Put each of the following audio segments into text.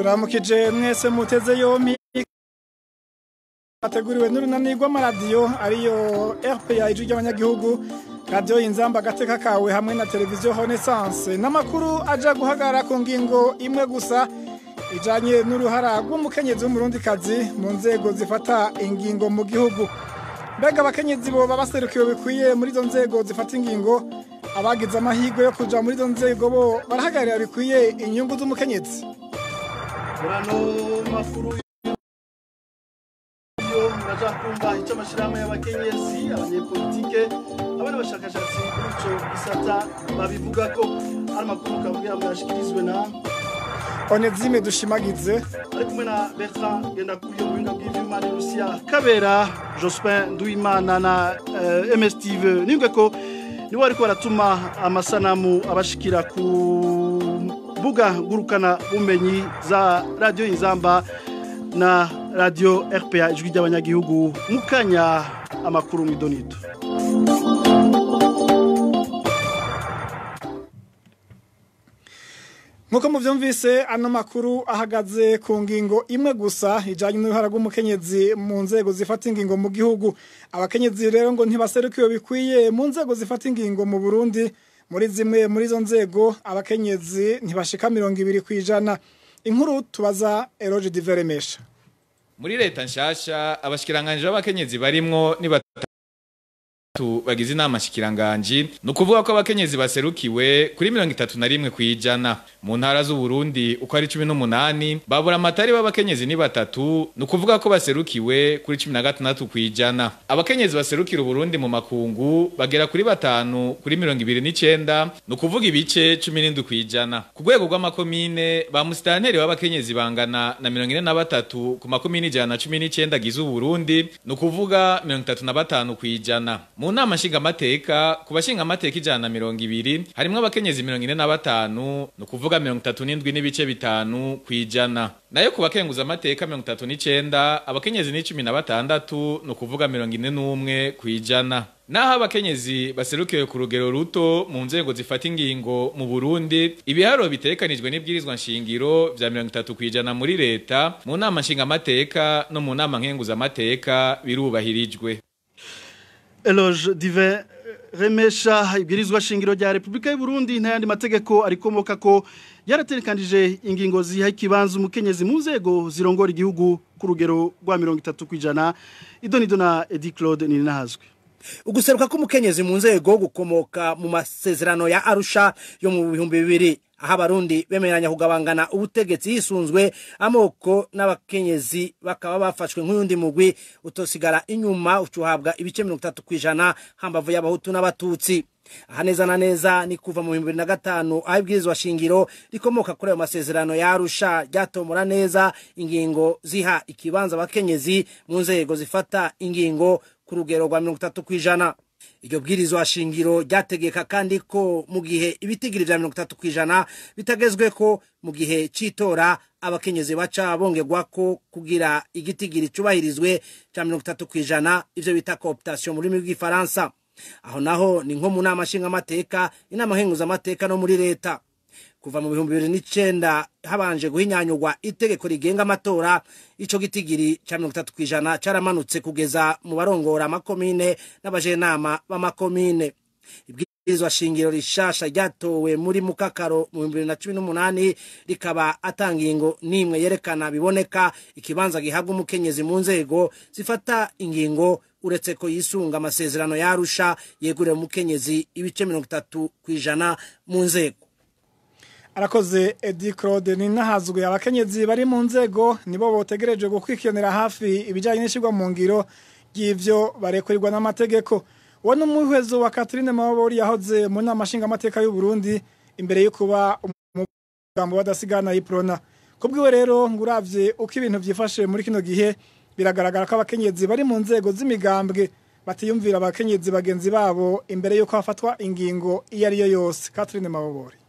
ndaramukije mwese muteze yompi ateguriwe n'urunani rw'amaradiyo ariyo rpa ijwi ry'abanyagihugu radiyo inzamba agateka kawe hamwe na televiziyo honesanse n'amakuru aja guhagarara ku ngingo imwe gusa ijanye n'uruhara rw'umukenyezi w'umurundikazi mu nzego zifata ingingo mu gihugu mbega abakenyezi boba baserukiwe bikwiye muri izo nzego zifata ingingo abagize amahirwe yo kuja muri izo nzego bo barahagararira bikwiye inyungu z'umukenyezi murano makuru yo muraja kumva icyo amashirahamwe y'abakenyezi abanyepolitike abandi bashakashatsi kuri ico gisata babivuga ko ari amakuru kavugira ngo yashikirizwe na onezime dushimagize ari kumwe na bertrand ngendakuriye mu buhinga bw'ivyuma ni rusiya kabera jospin nduwimana na uh, ms steve nibwe ko nibo ariko baratuma amasanamu abashikira ku mbuga ngurukana bumenyi za radiyo inzamba na radiyo rpa ijwi ry'abanyagihugu mu kanya amakuru mu idonito nk'uko muvyumvise ano makuru ahagaze ku ngingo imwe gusa ijanye n'uruhara rw'umukenyezi mu nzego zifata ingingo mu gihugu abakenyezi rero ngo ntibaserukiwe bikwiye mu nzego zifata ingingo mu burundi muri zimwe muri izo nzego abakenyezi ntibashika mirongo ibiri ku ijana inkuru tubaza eroge diveremesha muri leta nshasha abashikiranganje b'abakenyezi barimwo ni batatu bagize inama shikiranganji ni ukuvuga ko abakenyezi baserukiwe kuri mirongo itatu na rimwe ku ijana mu ntara z'uburundi uko ari cumi n'umunani babura amatari b'abakenyezi ni batatu ni ukuvuga ko baserukiwe kuri cumi na gatandatu ku ijana abakenyezi baserukira uburundi mu makungu bagera kuri batanu kuri mirongo ibiri n'icenda ni ukuvuga ibice cumi n'indwi ku ijana ku rwego rw'amakomine ba musitanteri b'abakenyezi bangana na mirongo ine na batatu ku makomine ijana na cumi n'icenda agize uburundi ni ukuvuga mirongo itatu na batanu ku ijana mu nama nshingamateka ku bashingamateka ijana na mirongo ibiri harimwo abakenyezi mirongo ine na batanu ni ukuvuga mirongo itatu n'indwi n'ibice bitanu ku ijana nayo ku bakenguza amateka mirongo itatu n'icenda abakenyezi ni cumi na batandatu ni ukuvuga mirongo ine n'umwe ku ijana naho abakenyezi baserukiwe ku rugero ruto mu nzego zifata ingingo mu burundi ibiharuro bitekanijwe n'ibwirizwa nshingiro vya mirongo itatu ku ijana muri leta mu nama nshingamateka no mu nama nkenguzamateka birubahirijwe eloge dive remesha ibwirizwa shingiro rya repubulika y'u Burundi n'ayandi mategeko arikomoka ko yaraterekanije ingingo ziha ikibanza umukenyezi mu nzego zirongora igihugu ku rugero rwa mirongo itatu ku ijana idonido na edi claude ninahazwe uguseruka k'umukenyezi mu nzego gukomoka mu masezerano ya arusha yo mu bihumbi bibiri aho abarundi bemeranya kugabangana ubutegetsi hisunzwe amoko n'abakenyezi bakaba bafashwe nk'uyundi mugwi utosigara inyuma ucuhabwa ibice mirongo itatu ku ijana hambavu y'abahutu n'abatutsi aha neza na neza ni kuva mu bihumbi bibiri na gatanu aho ibwirizwa shingiro rikomoka kuri ayo masezerano ya arusha ryatomora neza ingingo ziha ikibanza abakenyezi mu nzego zifata ingingo ku rugero rwa mirongo itatu ku ijana iryo bwirizwa shingiro ryategeka kandi ko mu gihe ibitigiri vya mirongo itatu ku ijana bitagezwe ko mu gihe c'itora abakenyezi baca bongerwa ko kugira igitigiri cubahirizwe ca mirongo itatu ku ijana ivyo bita cooptation mu rurimi rw'ifaransa aho naho ni nko mu nama nshingamateka inama nkenguzamateka no muri leta kuva mu bihumbi bibiri n'icenda habanje guhinyanyurwa itegeko rigenga amatora ico gitigiri ca mirongo itatu kw'ijana caramanutse kugeza mu barongora amakomine n'abajenama b'amakomine ibwirizwa shingiro rishasha ryatowe muri mukakaro mu bihumbi bibiri na cumi n'umunani rikaba atanga ingingo n'imwe yerekana biboneka ikibanza gihabwa umukenyezi mu nzego zifata ingingo uretse ko yisunga amasezerano yarusha yegurira umukenyezi ibice mirongo itatu kw'ijana mu nzego arakoze edi claude ni nahazwe abakenyezi bari mu nzego nibo botegereje gukurikiranira hafi ibijyanye n'ishyirwa mu ngiro ry'ivyo barekurirwa n'amategeko uwo ni umuhwezo wa Catherine Mabori yahoze mu nama nshingamateka y'u Burundi imbere yo kuba umugambo wadasigana yiprona kubwiwe rero ngo uravye uko ibintu vyifashe muri kino gihe biragaragara ko abakenyezi bari mu nzego z'imigambwe batiyumvira abakenyezi bagenzi babo imbere yuko hafatwa ingingo iyo ari yo yose Catherine Mabori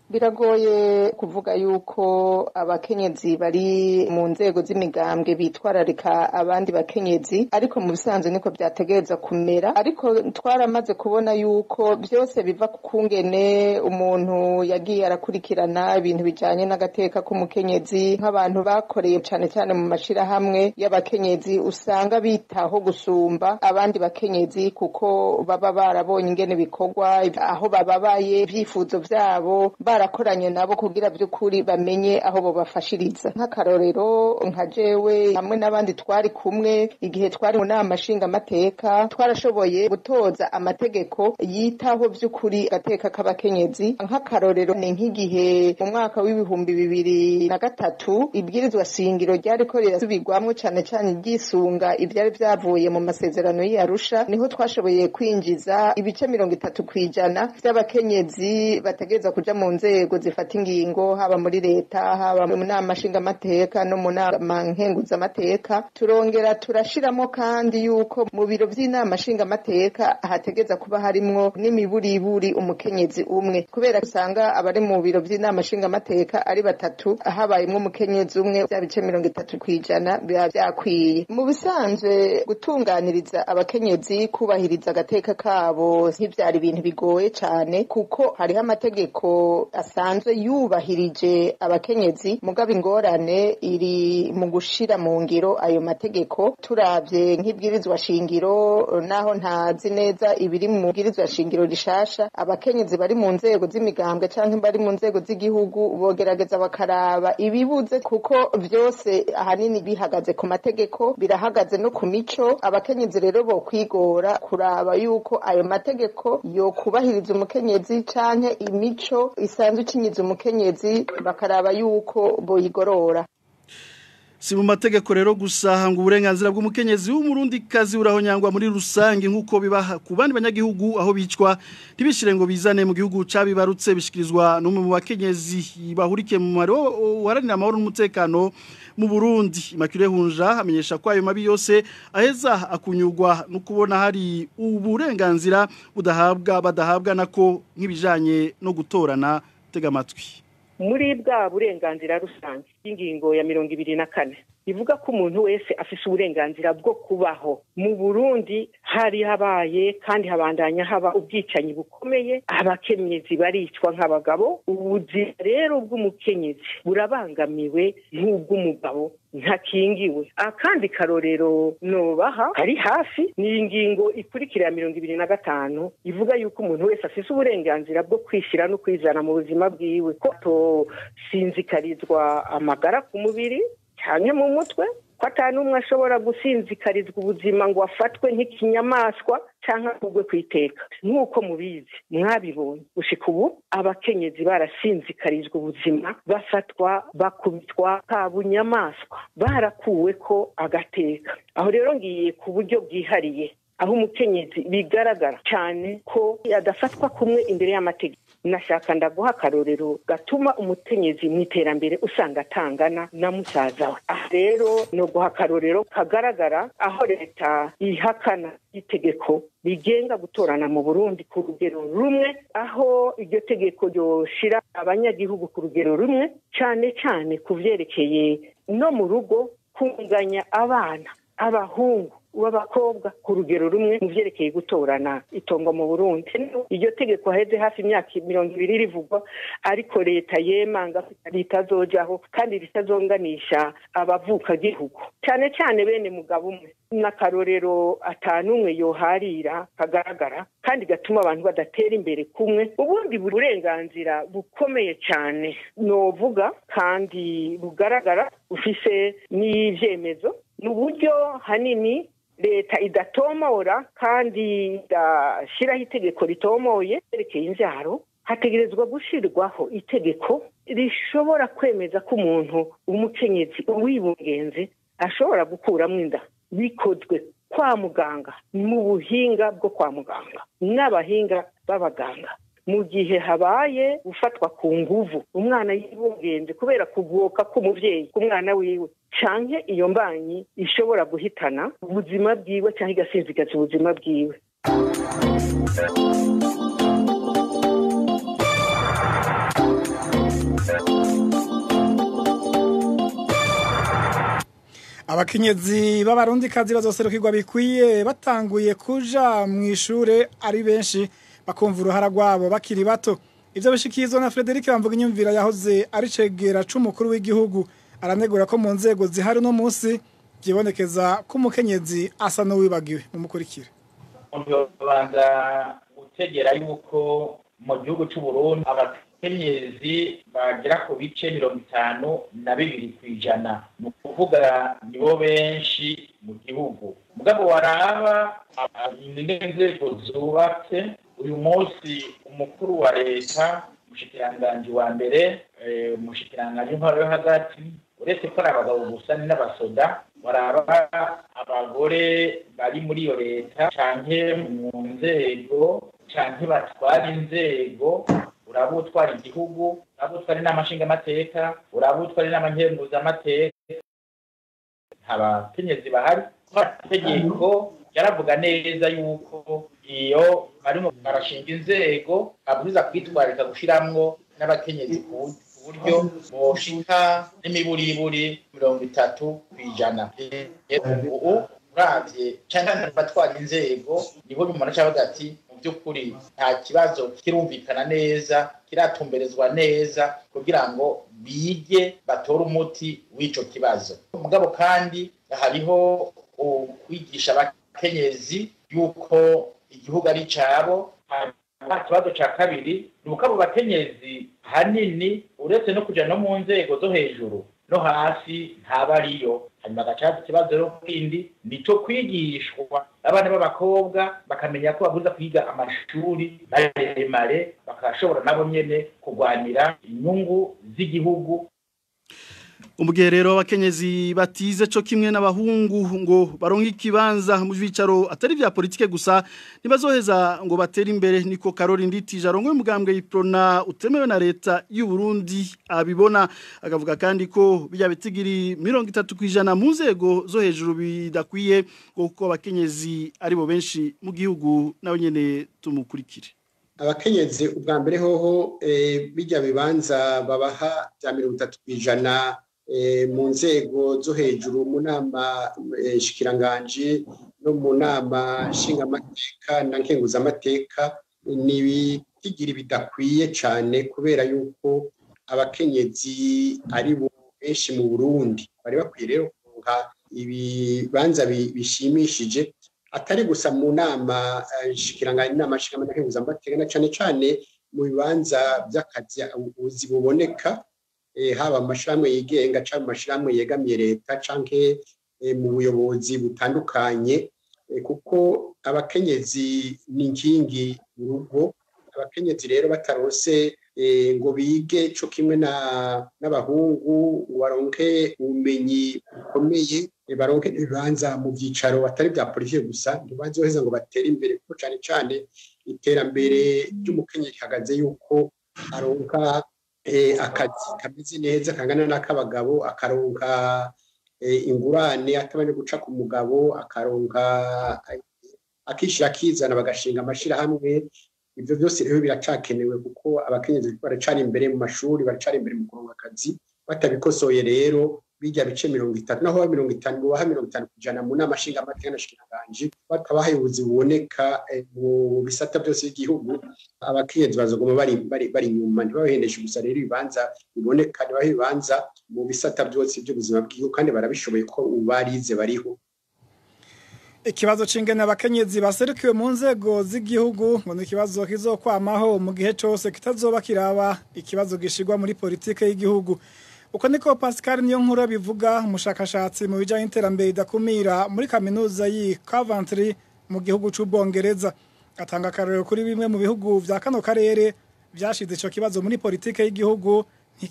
biragoye kuvuga yuko abakenyezi bari mu nzego z'imigambwe bitwararika abandi bakenyezi ariko mu bisanzwe niko byategereza kumera ariko twaramaze kubona yuko byose biva ku kungene umuntu yagiye arakurikirana ibintu bijanye n'agateka k'umukenyezi nk'abantu bakoreye cane cane mu mashirahamwe y'abakenyezi usanga bitaho gusumba abandi bakenyezi kuko baba barabonye ingene bikorwa aho bababaye ibyifuzo vyabo barakoranye nabo kugira by'ukuri bamenye aho bobafashiriza nk'akarorero nka jewe hamwe n'abandi twari kumwe igihe twari mu nama nshingamateka twarashoboye gutoza amategeko yitaho by'ukuri agateka k'abakenyezi nk'akarorero ni nk'igihe mu mwaka w'ibihumbi bibiri na gatatu ibwirizwa shingiro ryariko rirasubirwamwo cane cane ryisunga ivyari vyavuye mu masezerano y'Arusha niho twashoboye kwinjiza ibice mirongo itatu kw'ijana vy'abakenyezi bategereza kuja mu nzego zifata ingingo haba muri leta haba mu nama nshingamateka no mu nama nkenguzamateka turongera turashiramo kandi yuko mu biro vy'inama nshingamateka hategeza kuba harimwo n'imiburiburi umukenyezi umwe kubera usanga abari mu biro vy'inama nshingamateka ari batatu habayemwo umukenyezi umwe vya bice mirongo itatu kw'ijana biba vyakwiye mu bisanzwe gutunganiriza abakenyezi kubahiriza agateka kabo ntivyari ibintu bigoye cane kuko hariho amategeko asanzwe yubahirije abakenyezi mugabo ingorane iri mu gushira mu ngiro ayo mategeko turavye nk'ibwirizwa shingiro naho ntazi neza ibiri mu bwirizwa shingiro rishasha abakenyezi bari mu nzego z'imigambwe canke bari mu nzego z'igihugu bogerageza bakaraba ibibuze kuko vyose ahanini bihagaze ku mategeko birahagaze no ku mico abakenyezi rero bo kwigora kuraba yuko ayo mategeko yokubahiriza umukenyezi canke imico isanzwe icinyiza umukenyezi bakaraba yuko boyigorora si mu mategeko rero gusa ngo uburenganzira bw'umukenyezi w'umurundi kazi urahonyangwa muri rusange nk'uko bibaha ku bandi banyagihugu aho bicwa ntibishire ngo bizane mu gihugu cabibarutse bishikirizwa n'umwe mu bakenyezi bahurikiye mu mari waranira amahoro n'umutekano mu Burundi Immaculée Hunja amenyesha ko ayo mabi yose aheza akunyurwa no kubona hari uburenganzira budahabwa badahabwa nako nk'ibijanye no gutorana tega amatwi muri bwa burenganzira rusange y'ingingo ya mirongo ibiri na kane ivuga ko umuntu wese afise uburenganzira bwo kubaho mu burundi hari habaye kandi habandanya haba ubwicanyi bukomeye abakenyezi baricwa nk'abagabo ubuzima rero bw'umukenyezi burabangamiwe nk'ubw'umugabo ntakingiwe akandi karorero nobaha kari hafi ni ingingo ikurikira ya mirongo ibiri na gatanu ivuga yuko umuntu wese afise uburenganzira bwo kwishyira no kwizana mu buzima bwiwe ko tosinzikarizwa amagara ku mubiri cyane mu mutwe ko n'umwe ashobora gusinzikarizwa ubuzima ngo afatwe nk'ikinyamaswa cyangwa akugwe ku iteka nk'uko mubizi mwabibonye gushika ubu abakenyezi barasinzikarizwa ubuzima bafatwa bakubitwa ka bunyamaswa barakuwe ko agateka aho rero ngiye ku buryo bwihariye aho umukenyezi bigaragara cyane ko adafatwa kumwe imbere y'amategeko nashaka ndaguha akarorero gatuma umukenyezi mu iterambere usanga atangana na musaza we aha rero ni uguha akarorero kagaragara aho leta ihakana itegeko rigenga gutorana mu burundi ku rugero rumwe aho iryo tegeko ryoshira abanyagihugu ku rugero rumwe cyane cyane ku byerekeye no mu rugo kunganya abana abahungu w'abakobwa ku rugero rumwe mu byerekeye gutorana itongo mu burundi iryo tegeko haheze hafi imyaka mirongo ibiri rivugwa ariko leta yemanga ritazojaho kandi ritazonganisha abavukagihugu cyane cyane bene mugabo umwe n'akarorero atanumwe yoharira kagaragara kandi gatuma abantu badatera imbere kumwe ubundi burenganzira bukomeye cyane novuga kandi bugaragara bufise n'ibyemezo ni uburyo hanini leta idatomora kandi idashyiraho itegeko ritomoye ryerekeye imbyaro hategerezwa gushyirwaho itegeko rishobora kwemeza ko umuntu umukenyezi uwibungenze ashobora gukuramo inda bikozwe kwa muganga mu buhinga bwo kwa muganga n'abahinga b'abaganga mu gihe habaye gufatwa ku nguvu umwana yibungenze kubera kugoka k'umubyeyi ku mwana wiwe canke iyo mbanyi ishobora guhitana ubuzima bwiwe cyangwa igasinzigaza ubuzima bwiwe abakenyezi b'abarundikazi bazoserukirwa bikwiye batanguye kuja mu ishure ari benshi bakumva uruhara rwabo bakiri bato ivyo bishikizwa na Frederic Bamvuga inyumvira yahoze ari cegera c'umukuru w'igihugu aranegura ko mu nzego zihari no munsi byibonekeza ko umukenyezi asa n'uwibagiwe mumukurikire umuntu babanza gutegera yuko mu gihugu cy'u Burundi abakenyezi bagera ku bice mirongo itanu na bibiri ku ijana ni ukuvuga nibo benshi mu gihugu mugabo waraba inzego zubatse uyu munsi umukuru wa leta umushikiranganji wa mbere umushikiranganji w'intwaro yo hagati uretse ko ari abagabo gusa ni n'abasoda baraba abagore bari muri iyo leta canke mu nzego canke batwara inzego uraba utwara igihugu uraba utwara inama nshingamateka uraba utwara inama nkenguzamateka nta bakenyezi bahari itegeko yaravuga neza yuko iyo barimo barashinga inzego babwiza kwitwarika gushiramwo n'abakenyezi ku buryo boshika n'imiburiburi mirongo itatu ku ijana ubu uravye canke abatwara inzego niho umuntu acavuga ati mu by'ukuri nta kibazo kirumvikana neza kiratumberezwa neza kugira ngo bige batore umuti w'ico kibazo mugabo kandi hariho kwigisha abakenyezi yuko igihugu ari cabo ikibazo cya kabiri ni uko abo bakenyezi hanini uretse no kujya no mu nzego zo hejuru no hasi ntaba ariyo hanyuma agacaza ikibazo rero kindi ni cyo kwigishwa abana b'abakobwa bakamenya ko babuza kwiga amashuri maremare bakashobora nabo nyene kurwanira inyungu z'igihugu umugerero w'abakenyezi batize cyo kimwe n'abahungu ngo baronke ikibanza mu bicaro atari vya politike gusa nibazoheza ngo batere imbere niko Karori Nditije arongoye umugambwe yiprona utemewe na leta y'u Burundi abibona akavuga kandi ko bijya bitigiri 30 kwijana mu nzego zo hejuru bidakwiye kuko abakenyezi ari bo benshi mu gihugu nawe nyene tumukurikire abakenyezi ubwa mbere hoho bijya bibanza babaha bya mirongo itatu ku ijana mu nzego zo hejuru mu nama shikiranganji no mu nama nshingamateka na nkenguzamateka ni ibitigiri bidakwiye cyane kubera yuko abakenyezi ari bo benshi mu burundi bari bakwiye rero kuronka ibibanza bishimishije atari gusa mu nama shikiranganji inama nshingamateka nkenguzamateka na cyane cyane mu bibanza by'akazi ubuzi buboneka haba amashyirahamwe yigenga cyangwa amashyirahamwe yegamiye leta cyangwa mu buyobozi butandukanye kuko abakenyezi ni inkingi mu rugo abakenyezi rero batarose ngo bige cyo kimwe n'abahungu ngo baronke ubumenyi bukomeye baronke ibibanza mu byicaro batari bya politiki gusa ntibazoheza ngo batere imbere kuko cyane cyane iterambere ry'umukenyezi rihagaze yuko aronka akazi kameze neza kangana n'ak'abagabo akaronka ingurane atabanje guca ku mugabo akaronka akishyira akizana bagashinga amashyirahamwe ibyo byose rero biracakenewe kuko abakenyezi baracana imbere mu mashuri baracana imbere mu kuronka akazi batabikosoye rero bijya bice mirongo itanu naho mirongo itanu bubaha mirongo itanu ku ijana mu nama nshingamateka na shikiranganji batabaha ubuzi buboneka mu bisata byose by'igihugu abakenyezi bazoguma bari bari bari inyuma ntibabahendeshe gusa rero ibibanza biboneka ntibahe ibibanza mu bisata byose by'ubuzima bw'igihugu kandi barabishoboye ko ubu barize bariho ikibazo c'ingene abakenyezi baserukiwe mu nzego z'igihugu ngo ni ikibazo kizokwamaho mu gihe cose kitazoba kiraba ikibazo gishirwa muri politike y'igihugu uko niko Pascal niyo nkuru bivuga umushakashatsi mu bijanye n'iterambere idakumira muri kaminuza y'i Coventry mu gihugu c'ubwongereza atanga akarorero kuri bimwe mu bihugu vya kano karere vyashize ico kibazo muri politike y'igihugu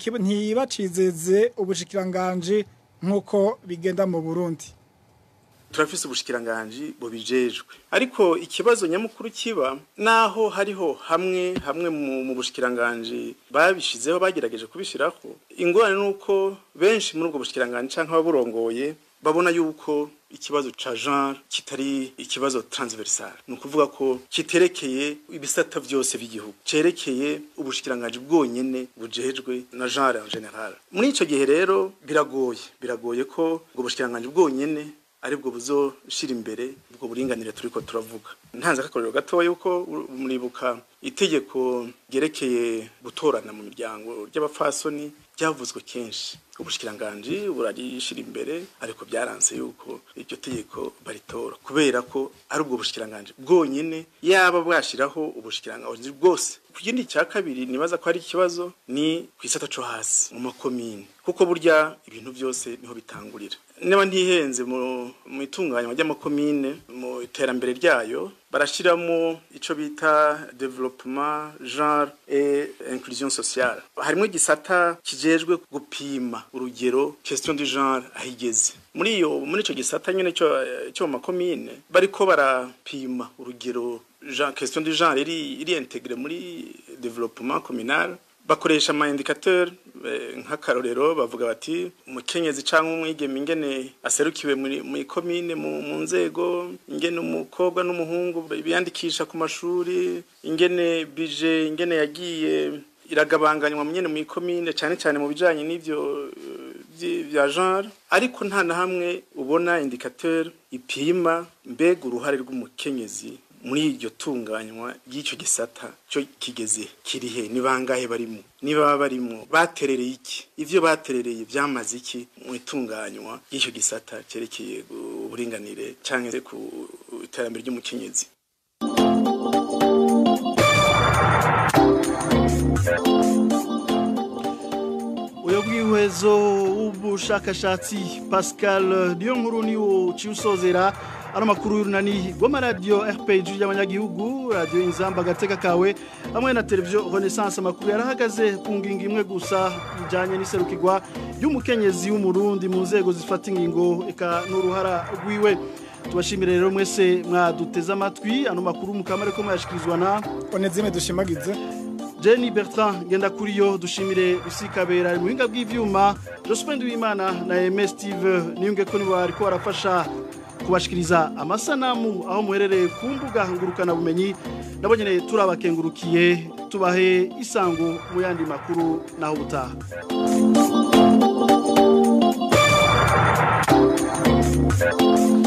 ntibacizeze ubushikiranganji nk'uko bigenda mu Burundi turafise ubushikiranganji bubijejwe ariko ikibazo nyamukuru kiba naho hariho hamwe hamwe mu bushikiranganji babishizeho bagerageje kubishiraho ingorane nuko benshi muri ubwo bushikiranganji canke ababurongoye babona yuko ikibazo ca genre kitari ikibazo transversal ni ukuvuga ko kiterekeye ibisata vyose by'igihugu cerekeye ubushikiranganji bwonyene bujejwe na genre en general muri ico gihe rero biragoye biragoye ko ubwo bushikiranganji bwonyene aribwo buzoshira imbere ubwo buringanire turiko turavuga ntanze akakorero gatoya yuko muribuka itegeko ryerekeye gutorana mu miryango ry'abapfasoni ryavuzwe kenshi ubushikiranganji burarishira imbere ariko byaranze yuko iryo tegeko baritora kubera ko ari ubwo bushikiranganji bwonyene yaba bwashiraho ubushikiranganji bwose ku kindi cya kabiri nibaza ko ari ikibazo ni ku isata co hasi mu makomine kuko burya ibintu byose niho bitangurira niba ntihenze mu itunganywa ry'amakomine mu iterambere ryayo barashiramo ico bita development genre et inclusion sociale harimo igisata kijejwe gupima urugero question du genre ahigeze muri iyo muri ico gisata nyene cyo cyo mu makomine bariko barapima urugero genre question du genre iri iri intégré muri développement communal bakoresha ama indicateur nk'akarorero bavuga bati umukenyezi cyangwa umwigeme ingene aserukiwe muri komine mu nzego ingene umukobwa n'umuhungu biyandikisha ku mashuri ingene bije ingene yagiye iragabanganywa nyene mu komine cyane cyane mu bijanye n'ivyo bya genre ariko nta na hamwe ubona indicateur ipima mbega uruhare rw'umukenyezi muri iryo tunganywa ry'icyo gisata cyo kigeze kirihe ni bangahe barimo niba barimo baterereye iki ivyo baterereye byamaze iki mu itunganywa ry'icyo gisata cyerekeye uburinganire cyangwa ku iterambere ry'umukenyezi uyo bwihwezo w'ubushakashatsi pascal niyo nkuru niwo ciusozera ano makuru y'urunani rw'amaradiyo rpg y'abanyagihugu radiyo inzamba agateka kawe hamwe na televiziyo renaissance amakuru yarahagaze ku ngingo imwe gusa ijyanye n'iserukirwa ry'umukenyezi w'umurundi mu nzego zifata ingingo eka n'uruhara rwiwe tubashimire rero mwese mwaduteze amatwi ano makuru mukamare ko mwayashikirizwa na onezime dushimagize Jenny Bertrand genda kuri yo dushimire usikabera mu buhinga bw'ivyuma Jospin Duimana na MS Steve niyunge ko nibo ariko barafasha kubashikiriza amasanamu aho muherereye ku mbuga ngurukana bumenyi nabo nyene turabakengurukiye tubahe isango mu yandi makuru naho ubutaha Thank you.